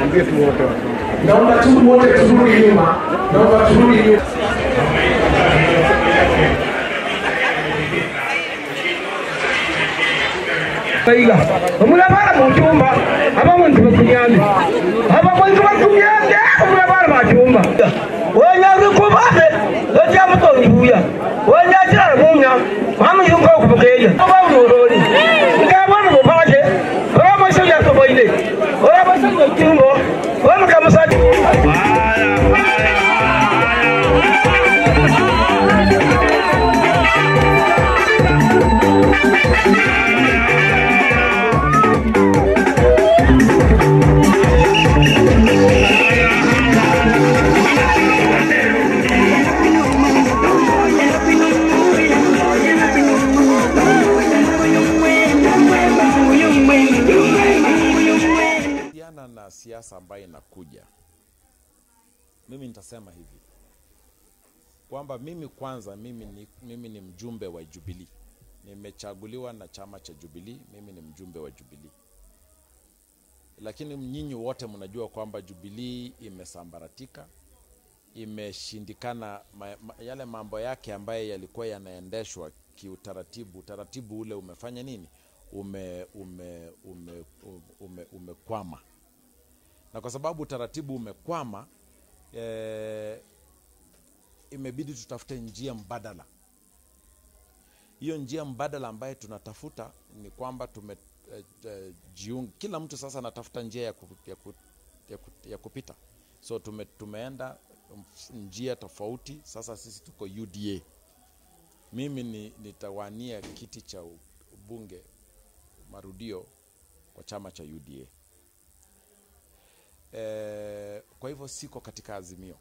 Naomba tu wote turudi nyuma, naomba turudi nyuma. Baiga. Omulabara mu cyumba abamuntu bakunyamye abakozi bakunyamye omulabara mu cyumba wenyange kubabe lojja mutonduya wenyakirala munya mamuyunga okubukeya oba muloli ngabona bupake oba musajja toboine oba musajja cyumba oba mukamusajja kuhusiana na siasa ambayo inakuja, mimi nitasema hivi kwamba mimi kwanza, mimi ni, mimi ni mjumbe wa Jubilee, nimechaguliwa na chama cha Jubilee, mimi ni mjumbe wa Jubilee, lakini nyinyi wote mnajua kwamba Jubilee imesambaratika, imeshindikana ma, ma, yale mambo yake ambayo yalikuwa yanaendeshwa kiutaratibu, utaratibu ule umefanya nini? Ume, ume, ume, ume, umekwama na kwa sababu utaratibu umekwama eh, imebidi tutafute njia mbadala. Hiyo njia mbadala ambayo tunatafuta ni kwamba tume eh, eh, jiunga, kila mtu sasa anatafuta njia ya, ku, ya, ku, ya, ku, ya kupita, so tume, tumeenda mf- njia tofauti. Sasa sisi tuko UDA, mimi ni, nitawania kiti cha ubunge marudio kwa chama cha UDA. E, kwa hivyo siko katika Azimio.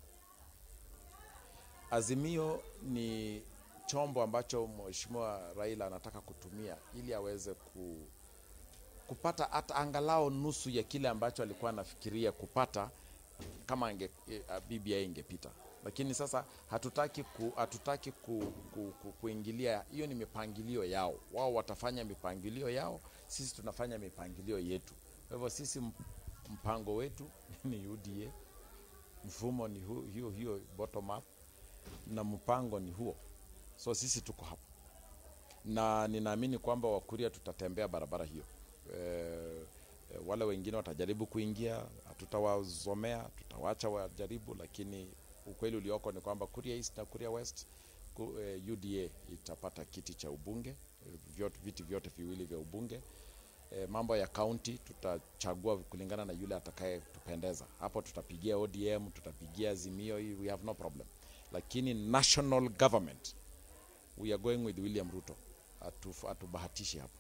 Azimio ni chombo ambacho Mheshimiwa Raila anataka kutumia ili aweze ku, kupata hata angalau nusu ya kile ambacho alikuwa anafikiria kupata kama ange, e, BBI ingepita, lakini sasa hatutaki ku, hatutaki ku, ku, ku, kuingilia. Hiyo ni mipangilio yao, wao watafanya mipangilio yao, sisi tunafanya mipangilio yetu. Kwa hivyo sisi m- mpango wetu ni UDA, mfumo ni hu, hiyo hiyo bottom up, na mpango ni huo, so sisi tuko hapo na ninaamini kwamba Wakuria tutatembea barabara hiyo. E, e, wale wengine watajaribu kuingia, hatutawazomea, tutawacha wajaribu, lakini ukweli ulioko ni kwamba Kuria East na Kuria West ku, e, UDA itapata kiti cha ubunge, e, vyote, viti vyote viwili vya ubunge. E, mambo ya county tutachagua kulingana na yule atakayetupendeza. Hapo tutapigia ODM, tutapigia Azimio, hii we have no problem, lakini national government we are going with William Ruto. Hatu- Hatubahatishi hapo.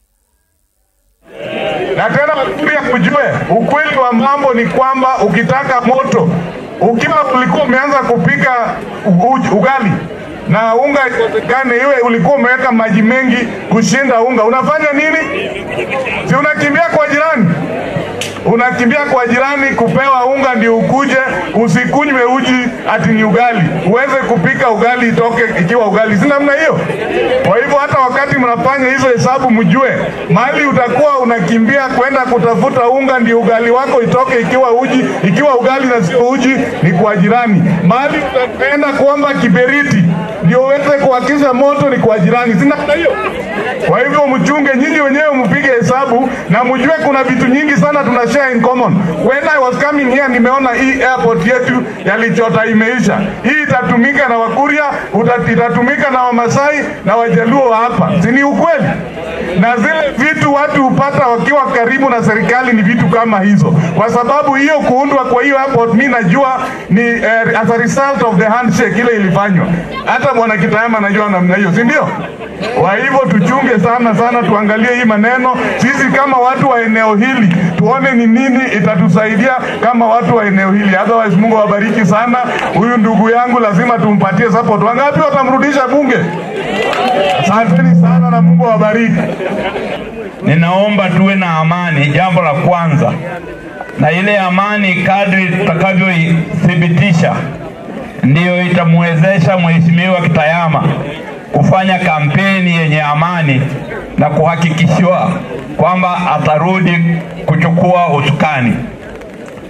na tena Wakuria kujue ukweli wa mambo ni kwamba ukitaka moto, ukiwa ulikuwa umeanza kupika u- ugali na unga ikosekane, iwe ulikuwa umeweka maji mengi kushinda unga, unafanya nini? Si unakimbia kwa jirani, unakimbia kwa jirani kupewa unga ndio ukuje usikunywe uji ati ni ugali, uweze kupika ugali itoke ikiwa ugali, si namna hiyo? Kwa hivyo hata wakati mnafanya hizo hesabu, mjue mahali utakuwa unakimbia kwenda kutafuta unga ndio ugali wako itoke ikiwa uji, ikiwa ugali na sio uji, ni kwa jirani. Mahali utaenda kuomba kiberiti ndio uweze kuhakisha moto ni kwa jirani, si namna hiyo? Kwa hivyo mchunge, nyinyi wenyewe mpige hesabu na mjue kuna vitu nyingi sana tuna share in common. When I was coming here, nimeona hii airport yetu ya Lichota imeisha. Hii itatumika na Wakuria, uta- itatumika na Wamasai na Wajaluo wa hapa, si ni ukweli? Na zile vitu watu hupata wakiwa karibu na serikali ni vitu kama hizo, kwa sababu hiyo kuundwa kwa hiyo airport, mi najua ni eh, as a result of the handshake ile ilifanywa. Hata bwana Kitayama anajua namna hiyo, si ndio? Kwa hivyo tuchunge sana sana, tuangalie hii maneno sisi kama watu wa eneo hili, tuone ni nini itatusaidia kama watu wa eneo hili. Otherwise, Mungu awabariki sana. Huyu ndugu yangu lazima tumpatie support. Wangapi watamrudisha bunge? Asanteni sana na Mungu awabariki. Ninaomba tuwe na amani, jambo la kwanza, na ile amani kadri tutakavyoithibitisha ndiyo itamwezesha Mheshimiwa Kitayama kufanya kampeni yenye amani na kuhakikishiwa kwamba atarudi kuchukua usukani.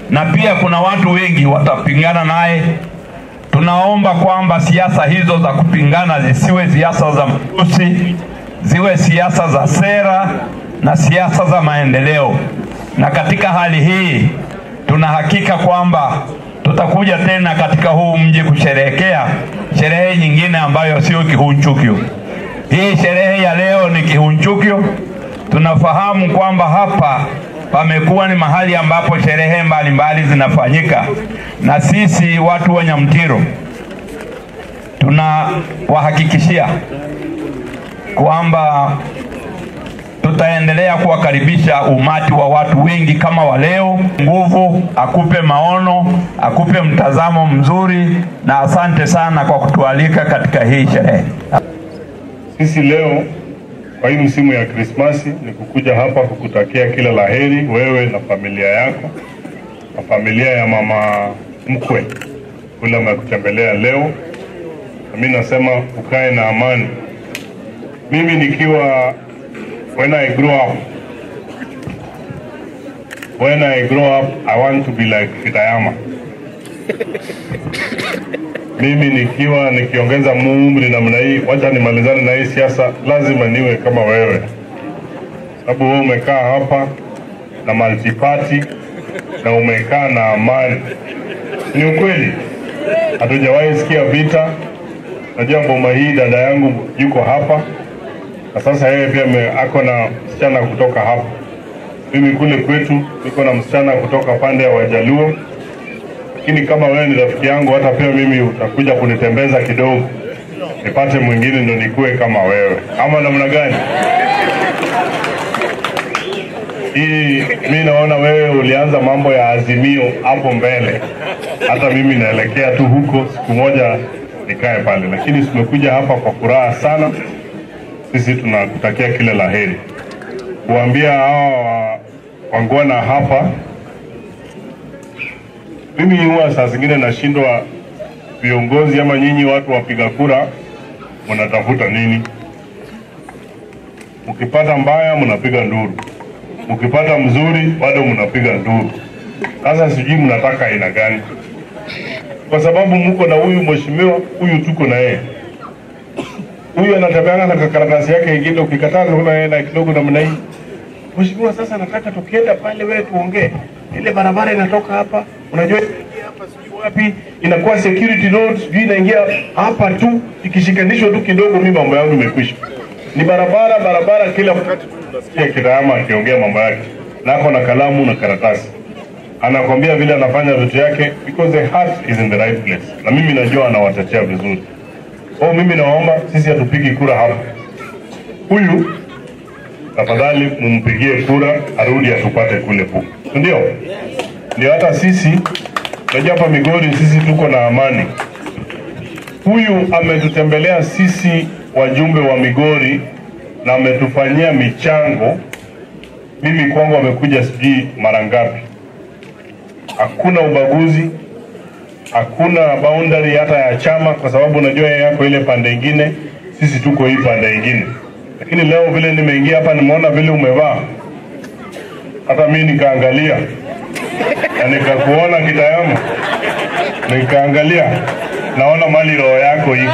na pia kuna watu wengi watapingana naye. Tunaomba kwamba siasa hizo za kupingana zisiwe siasa za matusi, ziwe siasa za sera na siasa za maendeleo. Na katika hali hii tuna hakika kwamba tutakuja tena katika huu mji kusherehekea sherehe nyingine ambayo sio kihunchukio. Hii sherehe ya leo ni kihunchukio. Tunafahamu kwamba hapa pamekuwa ni mahali ambapo sherehe mbalimbali zinafanyika, na sisi watu wa Nyamtiro tunawahakikishia kwamba tutaendelea kuwakaribisha umati wa watu wengi kama wa leo. Nguvu akupe maono, akupe mtazamo mzuri, na asante sana kwa kutualika katika hii sherehe. Sisi leo kwa hii msimu ya Krismasi ni kukuja hapa kukutakia kila laheri wewe na familia yako na familia ya mama mkwe kule amekutembelea leo, na mimi nasema ukae na amani. Mimi nikiwa when I grow up when I grow up I want to be like Fitayama. mimi nikiwa nikiongeza umri namna hii, wacha nimalizane na hii siasa, lazima niwe kama wewe, sababu wewe umekaa hapa na multiparty na umekaa na amani. Ni ukweli, hatujawahi sikia vita. Najua boma hii dada yangu yuko hapa na sasa yeye pia ame- ako na msichana kutoka hapa. Mimi kule kwetu niko na msichana kutoka pande ya Wajaluo lakini kama wewe ni rafiki yangu, hata pia mimi utakuja kunitembeza kidogo, nipate mwingine ndo nikuwe kama wewe, ama namna gani? Hii mi naona wewe ulianza mambo ya Azimio hapo mbele, hata mimi naelekea tu huko, siku moja nikae pale, lakini tumekuja hapa kwa furaha sana. Sisi tunakutakia kila la heri, kuambia hawa wangwana hapa mimi huwa saa zingine nashindwa viongozi ama nyinyi watu wapiga kura mnatafuta nini? Mkipata mbaya mnapiga nduru, mkipata mzuri bado mnapiga nduru. Sasa sijui mnataka aina gani? Kwa sababu mko na huyu mheshimiwa, huyu tuko na yeye, huyu anatembeana na karatasi yake ingine, ukikataa unaona yeye na kidogo namna hii. Mheshimiwa, sasa nataka tukienda pale, wewe tuongee, ile barabara inatoka hapa, unajua inaingia hapa sijui wapi, inakuwa security road, sijui inaingia hapa tu, ikishikanishwa tu kidogo, mimi mambo yangu imekwisha. Ni barabara barabara, kila wakati tu tunasikia Kirama akiongea mambo yake, na ako na kalamu na karatasi, anakwambia vile anafanya vitu yake, because the heart is in the right place, na mimi najua anawatetea vizuri. Oh, mimi naomba sisi hatupigi kura hapa, huyu tafadhali mumpigie kura arudi atupate kule pu, ndio ndio. Hata sisi unajua hapa Migori sisi tuko na amani. Huyu ametutembelea sisi wajumbe wa Migori na ametufanyia michango. Mimi kwangu amekuja sijui mara ngapi. Hakuna ubaguzi, hakuna boundary hata ya chama, kwa sababu unajua yeye yako ile pande ingine, sisi tuko hii pande ingine lakini leo vile nimeingia hapa nimeona vile umevaa, hata mimi nikaangalia na nikakuona Kitayama, nikaangalia naona mali roho yako iko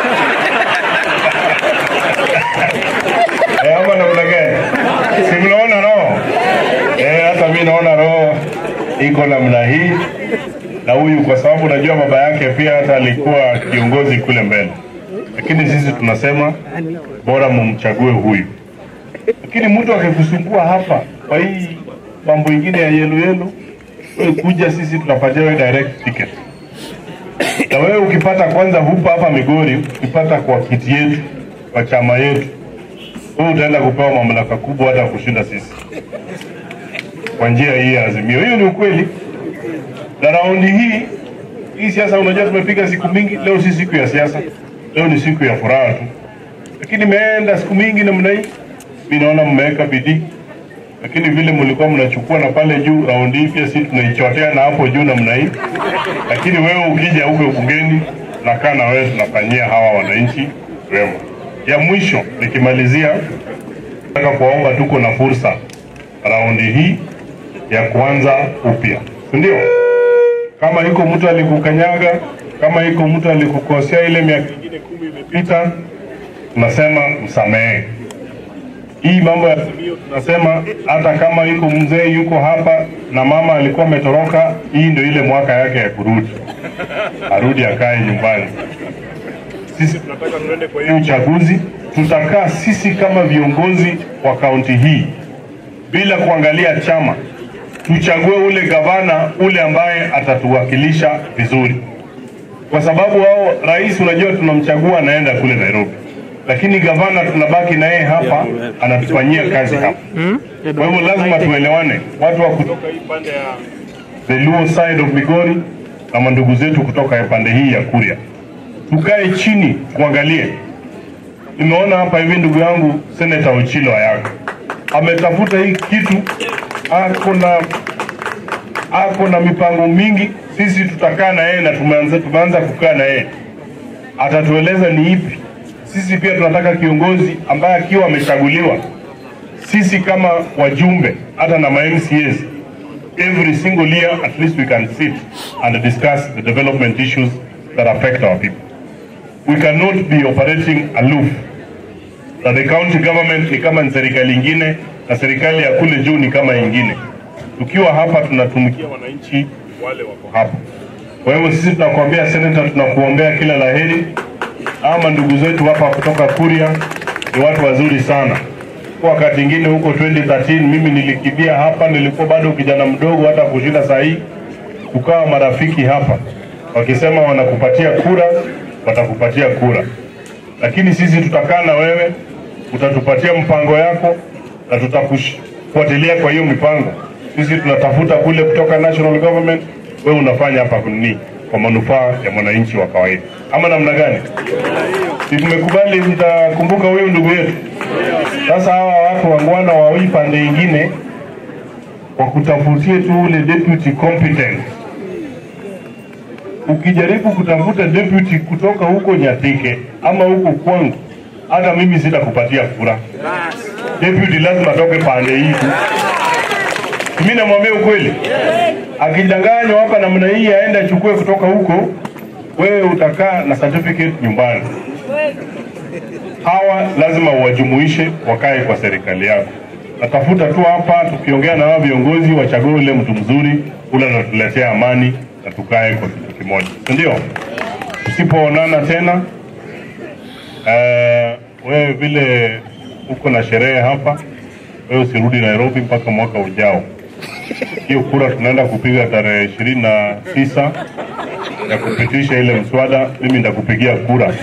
Eh, ama namna gani? Si mnaona roho eh? Hata mimi naona roho iko namna hii, na huyu kwa sababu najua baba yake pia hata alikuwa kiongozi kule mbele, lakini sisi tunasema bora mumchague huyu. Lakini mtu akikusumbua hapa kwa hii mambo ingine ya yelu yelu, wewe kuja, sisi tunapatia wewe direct ticket. Na wewe ukipata kwanza hupa hapa Migori, ukipata kwa kiti yetu, kwa chama yetu, wewe utaenda kupewa mamlaka kubwa hata kushinda sisi kwa njia hii ya Azimio. Hiyo ni ukweli. Na raundi hii hii siasa, unajua tumepiga siku mingi, leo si siku ya siasa, leo ni siku ya furaha tu lakini imeenda siku mingi namna hii, mi naona mmeweka bidii, lakini vile mlikuwa mnachukua na pale juu, raundi hii pia si tunaichotea na hapo juu namna hii. Lakini wewe ukija huko bungeni, nakaa na wewe, tunafanyia hawa wananchi wema. Ya mwisho nikimalizia, nataka kuwaomba, tuko na fursa raundi hii ya kuanza upya, si ndio? Kama iko mtu alikukanyaga, kama iko mtu alikukosea ile miaka ingine kumi imepita, tunasema msamehe. Hii mambo ya Azimio tunasema hata kama yuko mzee yuko hapa na mama alikuwa ametoroka, hii ndio ile mwaka yake ya kurudi, arudi akae nyumbani. Sisi tunataka tuende kwa hii uchaguzi, tutakaa sisi kama viongozi wa kaunti hii bila kuangalia chama, tuchague ule gavana ule ambaye atatuwakilisha vizuri, kwa sababu wao rais, unajua tunamchagua anaenda kule Nairobi, lakini gavana tunabaki na yeye hapa, anatufanyia kazi hapa. Kwa hivyo lazima tuelewane, watu wa kutoka hii pande ya the Luo side of Migori na mandugu zetu kutoka ya pande hii ya Kuria, tukae chini tuangalie. Nimeona hapa hivi ndugu yangu Senator Ochilo Ayako ametafuta hii kitu, ako na ako na mipango mingi. Sisi tutakaa na yeye na tumeanza, tumeanza kukaa na yeye, atatueleza ni ipi. Sisi pia tunataka kiongozi ambaye akiwa amechaguliwa, sisi kama wajumbe hata na ma MCAs every single year at least we can sit and discuss the development issues that affect our people. We cannot be operating aloof na the county government ni kama ni serikali ingine na serikali ya kule juu ni kama ingine. Tukiwa hapa tunatumikia wananchi wale wako hapa. Kwa hivyo sisi tunakuambia senator, tunakuombea kila laheri. Ama ndugu zetu hapa kutoka Kuria ni watu wazuri sana. Kwa wakati ingine huko 2013 mimi nilikimbia hapa, nilikuwa bado kijana mdogo hata kushinda saa hii, tukawa marafiki hapa, wakisema wanakupatia kura, watakupatia kura lakini sisi tutakaa na wewe, utatupatia mpango yako na tutakufuatilia kwa hiyo mipango. Sisi tunatafuta kule kutoka national government, wewe unafanya hapa nini kwa manufaa ya mwananchi wa kawaida, ama namna gani? Si tumekubali, mtakumbuka huyu ndugu yetu. Sasa hawa watu wangwana wa hii pande ingine wakutafutie tu ule deputy competent ukijaribu kutafuta deputy kutoka huko Nyatike ama huko kwangu, hata mimi sitakupatia kura. Deputy lazima atoke pande hii tu. Mimi namwambia ukweli, akidanganywa hapa namna hii aende achukue kutoka huko, wewe utakaa na certificate nyumbani. Hawa lazima uwajumuishe wakae kwa serikali yako. Natafuta tu hapa, tukiongea na hao viongozi wachague ule mtu mzuri ule anatuletea amani na tukae kwa kitu kimoja, si ndio? Tusipoonana tena eh, wewe vile uko na sherehe hapa, wewe usirudi Nairobi mpaka mwaka ujao. Hiyo kura tunaenda kupiga tarehe ishirini na tisa ya kupitisha ile mswada, mimi nitakupigia kura.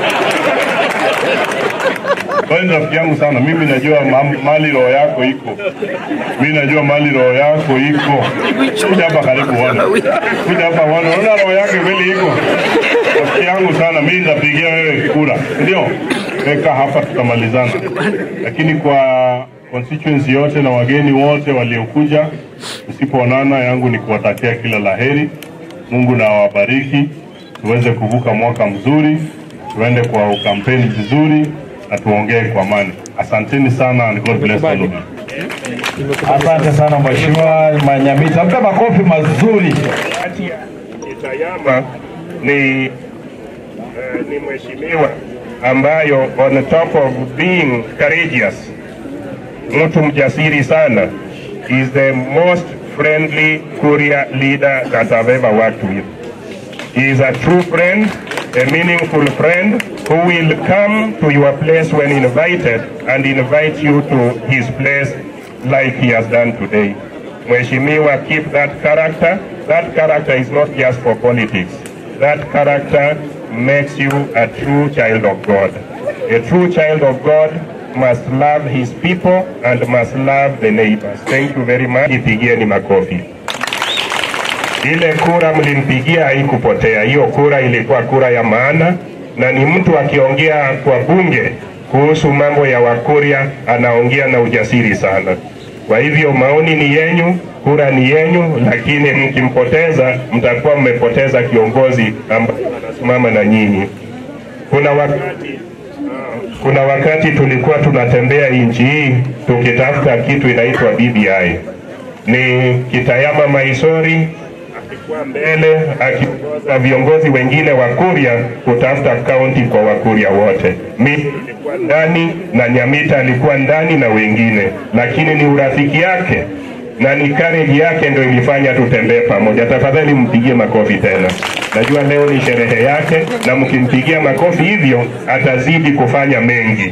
Wewe ni rafiki yangu sana, mimi najua ma- mali roho yako iko, mimi najua mali roho yako iko. Kuja hapa karibu wana, kuja hapa wana, unaona roho yake kweli iko. Rafiki yangu sana, mimi nitapigia wewe kura, ndio weka hapa, tutamalizana. Lakini kwa constituency yote na wageni wote waliokuja, usipoonana, yangu ni kuwatakia kila laheri. Mungu na awabariki, tuweze kuvuka mwaka mzuri, tuende kwa kampeni vizuri na tuongee kwa amani. Asanteni sana and God bless all of you. Asante sana Mheshimiwa Manyamita, mpe makofi mazuri. kati ya Itayama ni, uh, ni mheshimiwa ambayo on top of being courageous, mtu mjasiri sana, is the most friendly courier leader that I've ever worked with. He is a true friend, a meaningful friend who will come to your place when invited and invite you to his place like he has done today. Mheshimiwa, keep that character. That character is not just for politics. That character makes you a true child of God. A true child of God must love his people and must love the neighbors. Thank you very much. Ipigieni makofi. Ile kura mlimpigia haikupotea. Hiyo kura ilikuwa kura ya maana, na ni mtu akiongea kwa bunge kuhusu mambo ya Wakuria anaongea na ujasiri sana. Kwa hivyo maoni ni yenyu, kura ni yenyu, lakini mkimpoteza mtakuwa mmepoteza kiongozi ambaye anasimama na nyinyi. Kuna wakati kuna wakati tulikuwa tunatembea nchi hii tukitafuta kitu inaitwa BBI ni Kitayama Maisori alikuwa mbele akiongoza viongozi wengine wa Kuria kutafuta kaunti kwa Wakuria wote. Mimi nilikuwa ndani na Nyamita alikuwa ndani na wengine, lakini ni urafiki yake na ni courage yake ndio ilifanya tutembee pamoja. Tafadhali mpigie makofi tena. Najua leo ni sherehe yake, na mkimpigia makofi hivyo atazidi kufanya mengi.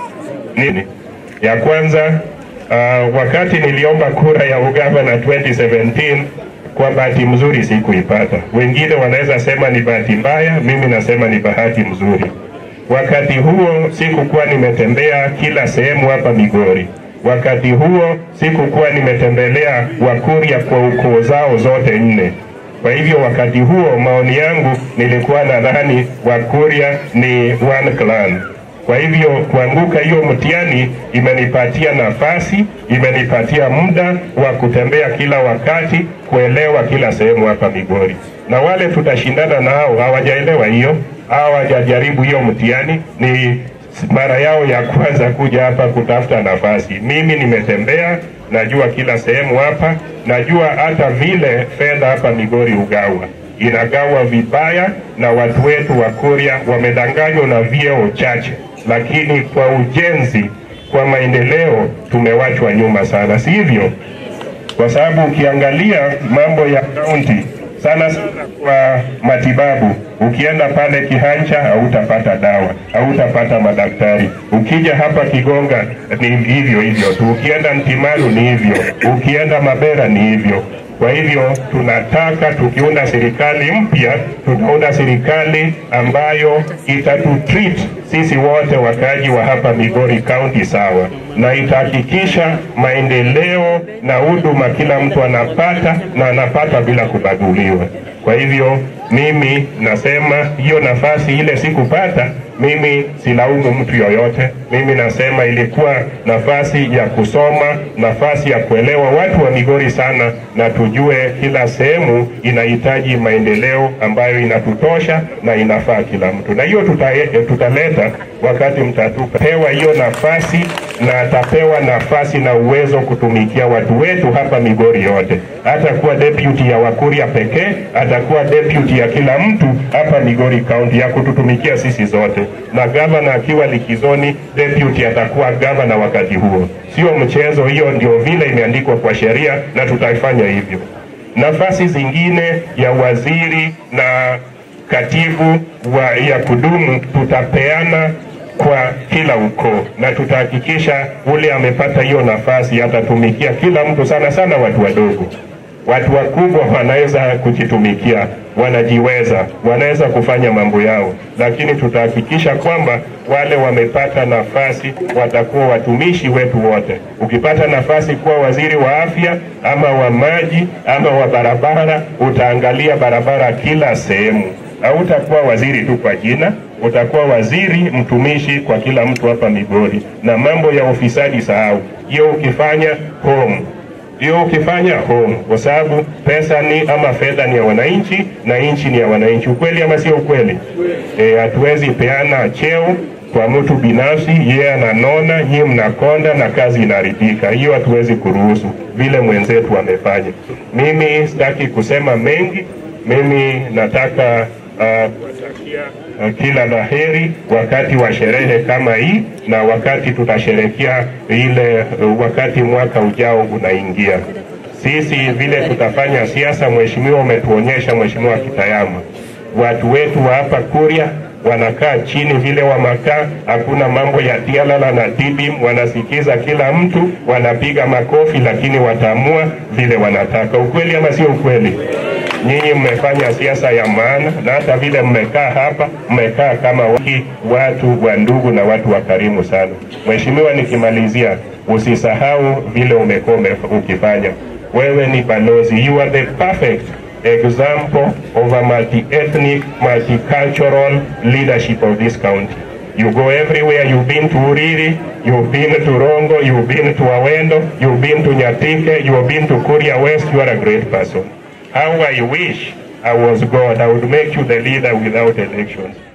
Nini ya kwanza, uh, wakati niliomba kura ya ugavana 2017 kwa bahati mzuri sikuipata. Wengine wanaweza sema ni bahati mbaya, mimi nasema ni bahati mzuri. Wakati huo sikukuwa nimetembea kila sehemu hapa Migori. Wakati huo sikukuwa nimetembelea Wakuria kwa ukoo zao zote nne. Kwa hivyo wakati huo maoni yangu nilikuwa nadhani Wakuria ni one clan. Kwa hivyo kuanguka hiyo mtihani imenipatia nafasi, imenipatia muda wa kutembea kila wakati, kuelewa kila sehemu hapa Migori, na wale tutashindana nao hawajaelewa hiyo, hawajajaribu hiyo mtihani, ni mara yao ya kwanza kuja hapa kutafuta nafasi. Mimi nimetembea, najua kila sehemu hapa, najua hata vile fedha hapa Migori ugawa inagawa vibaya, na watu wetu wa Kuria wamedanganywa na vyeo chache, lakini kwa ujenzi, kwa maendeleo tumewachwa nyuma sana, si hivyo? Kwa sababu ukiangalia mambo ya kaunti sana sana kwa matibabu, ukienda pale Kihancha hautapata dawa, hautapata madaktari. Ukija hapa Kigonga ni hivyo hivyo tu, ukienda Ntimaru ni hivyo, ukienda Mabera ni hivyo. Kwa hivyo tunataka tukiunda serikali mpya, tutaunda serikali ambayo itatutreat sisi wote wakaaji wa hapa Migori County sawa, na itahakikisha maendeleo na huduma kila mtu anapata na anapata bila kubaguliwa. Kwa hivyo mimi nasema hiyo nafasi ile sikupata, mimi silaumu mtu yoyote. Mimi nasema ilikuwa nafasi ya kusoma, nafasi ya kuelewa watu wa Migori sana, na tujue kila sehemu inahitaji maendeleo ambayo inatutosha na inafaa kila mtu, na hiyo tuta, tutaleta wakati mtatupewa hiyo nafasi, na atapewa nafasi na uwezo kutumikia watu wetu hapa Migori yote. Hatakuwa deputy ya Wakuria pekee, atakuwa deputy ya kila mtu hapa Migori County ya kututumikia sisi zote, na gavana akiwa likizoni, deputy atakuwa gavana wakati huo. Sio mchezo, hiyo ndio vile imeandikwa kwa sheria na tutaifanya hivyo. Nafasi zingine ya waziri na katibu wa ya kudumu tutapeana kwa kila ukoo na tutahakikisha ule amepata hiyo nafasi atatumikia kila mtu, sana sana watu wadogo. Watu wakubwa wanaweza kujitumikia, wanajiweza, wanaweza kufanya mambo yao, lakini tutahakikisha kwamba wale wamepata nafasi watakuwa watumishi wetu wote. Ukipata nafasi kuwa waziri wa afya ama wa maji ama wa barabara, utaangalia barabara kila sehemu. Hautakuwa waziri tu kwa jina, utakuwa waziri mtumishi kwa kila mtu hapa Migori. Na mambo ya ufisadi sahau, hiyo ukifanya home hiyo ukifanya home, kwa sababu pesa ni ama fedha ni ya wananchi na nchi ni ya wananchi. Ukweli ama sio ukweli? Eh, hatuwezi peana cheo kwa mtu binafsi, yeye ananona, nyie mnakonda na kazi inaharibika. Hiyo hatuwezi kuruhusu, vile mwenzetu amefanya. Mimi sitaki kusema mengi, mimi nataka uh, kuwatakia uh, kila la heri wakati wa sherehe kama hii na wakati tutasherekea ile uh, wakati mwaka ujao unaingia. Sisi vile tutafanya siasa, mheshimiwa, umetuonyesha Mheshimiwa Kitayama, watu wetu wa hapa Kuria wanakaa chini vile wamakaa, hakuna mambo ya tialala na tibim, wanasikiza kila mtu, wanapiga makofi, lakini wataamua vile wanataka. Ukweli ama sio ukweli? Nyinyi mmefanya siasa ya maana, na hata vile mmekaa hapa, mmekaa kama waki, watu wa ndugu na watu wa karimu sana. Mheshimiwa, nikimalizia, usisahau vile umekuwa ukifanya. Wewe ni balozi, you are the perfect example of a multi-ethnic, multicultural leadership of this county. You go everywhere. You've been to Uriri, you've been to Rongo, you've been to Awendo, you've been to Nyatike, you've been to Kuria West. You are a great person. How I wish I was God. I would make you the leader without elections.